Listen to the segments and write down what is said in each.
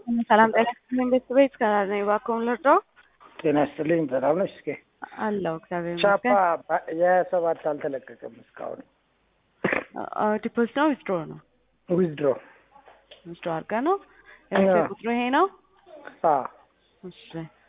ሰላም ጤና ይስጥልኝ ቤተሰቦች ከራር ነኝ። እባክዎን ልርዳዎ? ጤና ይስጥልኝ። ሰላም ነሽ? እስኪ አለሁ እግዚአብሔር ቻፓ ይመስገን። የሰባት አልተለቀቀም እስካሁን። ዲፖዚት ነው ዊዝድሮ ነው? ዊዝድሮ ዊዝድሮ አድርገህ ነው? የውጭ አዎ። ቁጥሩ ይሄ ነው? አ እሺ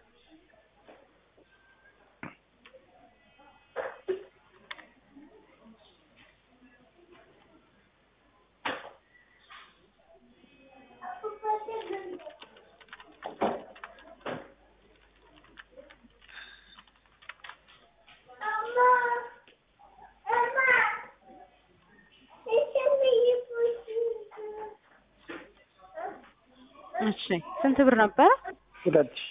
እሺ ስንት ብር ነበረ? ሁለት ሺህ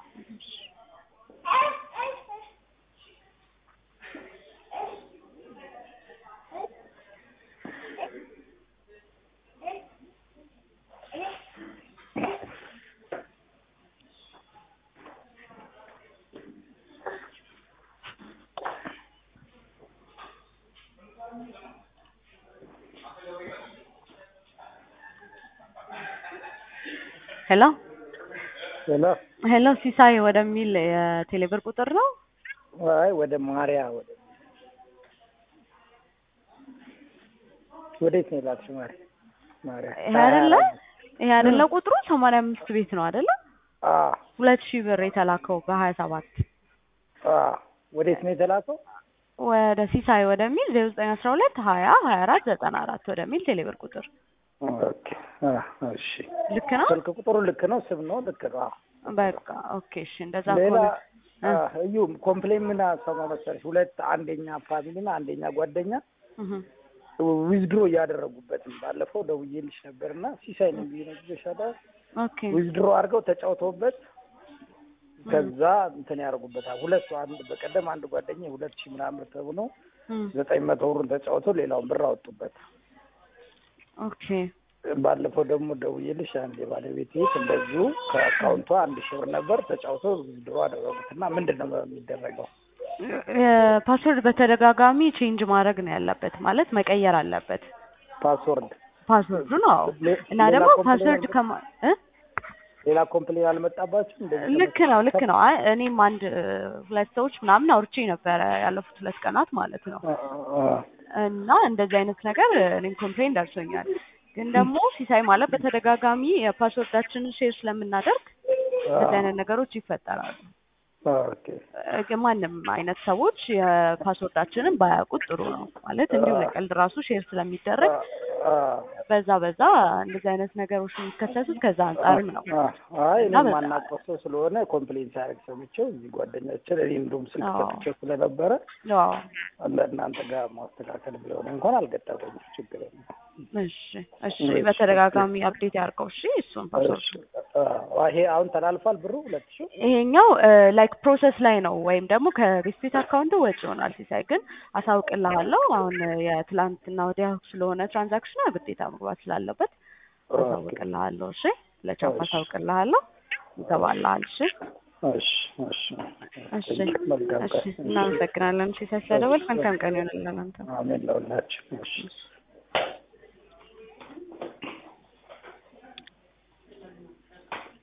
ሄሎ ሄሎ። ሄሎ ሲሳይ ወደሚል የቴሌብር ቁጥር ነው? አይ ወደ ማሪያ ወደ ወዴት ነው የላክሽው? ማሪያ ማሪያ ይሄ አይደለ ይሄ አይደለ ቁጥሩ ሰማንያ አምስት ቤት ነው አይደለ? አ ሁለት ሺህ ብር የተላከው በሀያ ሰባት አ ወዴት ነው የተላከው? ወደ ሲሳይ ወደሚል ዜሮ ዘጠኝ አስራ ሁለት ሀያ ሀያ አራት ዘጠና አራት ወደሚል ቴሌብር ቁጥር ኦኬ አ እሺ። ልክ ነው? ስልክ ቁጥሩ ልክ ነው፣ ስም ነው ልክ ነው። አ በቃ ኦኬ እሺ እንደዛ ሌላ ከሆነ አ እዩ ኮምፕሌን ምን አሰማ መሰለሽ? ሁለት አንደኛ ፋሚሊና አንደኛ ጓደኛ እህ ዊዝድሮ እያደረጉበት ነው። ባለፈው ደውዬልሽ ነበርና ሲሳይ ነው ብዬ ነግሬሻለሁ። ኦኬ ዊዝድሮ አድርገው ተጫውተውበት ከዛ እንትን ያደርጉበታል። ሁለቱ አንድ በቀደም አንድ ጓደኛ ሁለት ሺህ ምናምን ተብሎ እም ዘጠኝ መቶ ብሩን ተጫውተው ሌላውን ብር አወጡበት። ኦኬ ባለፈው ደግሞ ደውዬልሽ አንድ የባለቤት ቤት እንደዚሁ ከአካውንቷ አንድ ሺህ ብር ነበር ተጫውተው ዊዝድሮ አደረጉት እና ምንድን ነው የሚደረገው? ፓስወርድ በተደጋጋሚ ቼንጅ ማድረግ ነው ያለበት፣ ማለት መቀየር አለበት ፓስወርድ ፓስወርዱ ነው። ሌ- እና ሌላ ደግሞ ኮምፕሌን ፓስወርድ አልመጣ- ከማ እ ሌላ ኮምፕሌን አልመጣባችሁ? እንደዚህ ልክ ነው ልክ ነው። አይ እኔም አንድ እ, ሁለት ሰዎች ምናምን አውርቼ ነበረ ያለፉት ሁለት ቀናት ማለት ነው። አ- አ- እና እንደዚህ አይነት ነገር እኔም ኮምፕሌን ደርሶኛል። ግን ደግሞ ሲሳይ ማለት በተደጋጋሚ የፓስወርዳችንን ሼር ስለምናደርግ እንደዚህ አይነት ነገሮች ይፈጠራሉ። ኦኬ እ, ግን ማንም አይነት ሰዎች የፓስወርዳችንን ባያውቁት ጥሩ ነው ማለት እንዲሁ ለቀልድ ራሱ ሼር ስለሚደረግ አ- አ- በዛ በዛ እንደዚህ አይነት ነገሮች የሚከሰቱት ከዛ አንጻርም ነው። አ- አይ እኔ እና በዛ- የማናውቀው ሰው ስለሆነ ኮምፕሌን ሲያደርግ ሰምቼው እዚህ ጓደኛችን እኔ እንደውም ስልክ አዎ። ሰጥቼው ስለነበረ አዎ ለእናንተ ጋር ማስተካከል ቢሆን እንኳን አልገጠመኝም። ችግር የለም። እሺ እሺ በተደጋጋሚ አፕዴት ያድርገው። እሺ እሱን ፓስወርድ እሺ፣ አ- ይሄ አሁን ተላልፏል ብሩ ሁለት ሺህ ይሄኛው ላይክ ፕሮሰስ ላይ ነው ወይም ደግሞ ከሪስፔት አካውንት ወጪ ይሆናል። ሲሳይ ግን አሳውቅልሃለሁ። አሁን እ, የትላንትና ወዲያ ስለሆነ ትራንዛክሽኑ ግዴታ መግባት ስላለበት አሳውቅልሃለሁ። እሺ ለቻፕ እሺ። አሳውቅልሃለሁ። ይገባልሃል። እሺ እሺ እሺ እሺ መልካም እሺ ቀን። እናመሰግናለን። ሲሳይ ስለደወልክ መልካም ቀን ይሆንልሃል አንተ አሜን ለሁላችን። እሺ